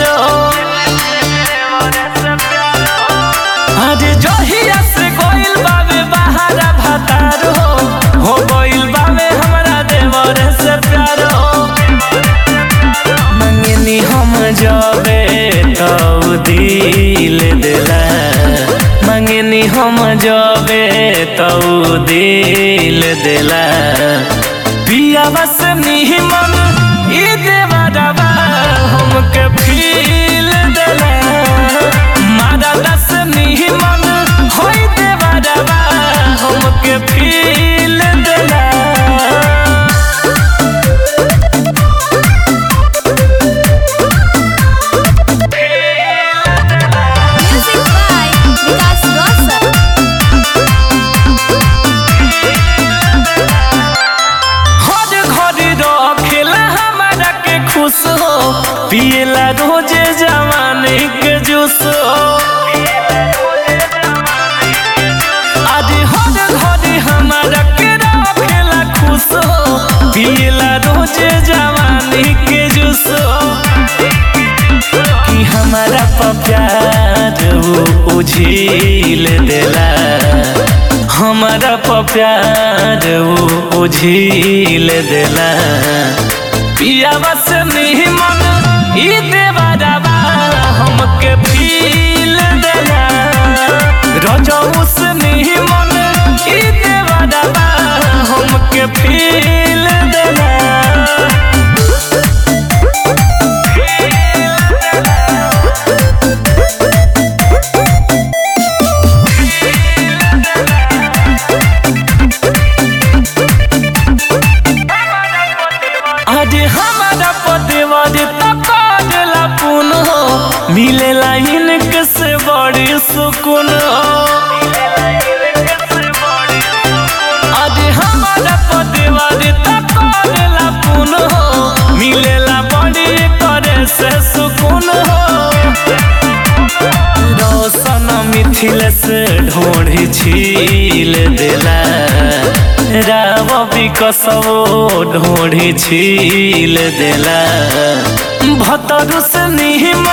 प्यारो अरे जहिया से गोइल बावे बहारा भतारो हो गोइल बावे हमरा देवर से प्यारो मंगनी हम जाबे तो दिल दिला मंगनी हम जाबे तो दिल दिला पिया बस निमन ई देवरवा हमके फील दिला मारा दस निमन होई देवरवा हमके फील दिला Music by Vikas Rosa. हर घड़ी रखेला हमारा के खुश हो पियला रोजे जवानी के जूस हो आज हर घड़ी हमारा के रखेला खुश हो पियला रोजे जवानी के जूस हो कि हमारा पर प्यार वो उझिल देला हमारा पर प्यार वो उझिल देला पिया बस निमन ई देवरवा हमके फील देला रजऊ से निमन ई देवरवा हमके फील देला अरे हमारा पदेवर तकाला पुन हो मिलेला इनक से बड़ी सुकून हो अरे हमारा पदेवर तकाला पुन हो मिलेला बड़ी करे से सुकून हो रोशन मिथिल से ढोढ़ी छील देला राव विकसवो ढोढ़ी छील देला भतरु से निहिम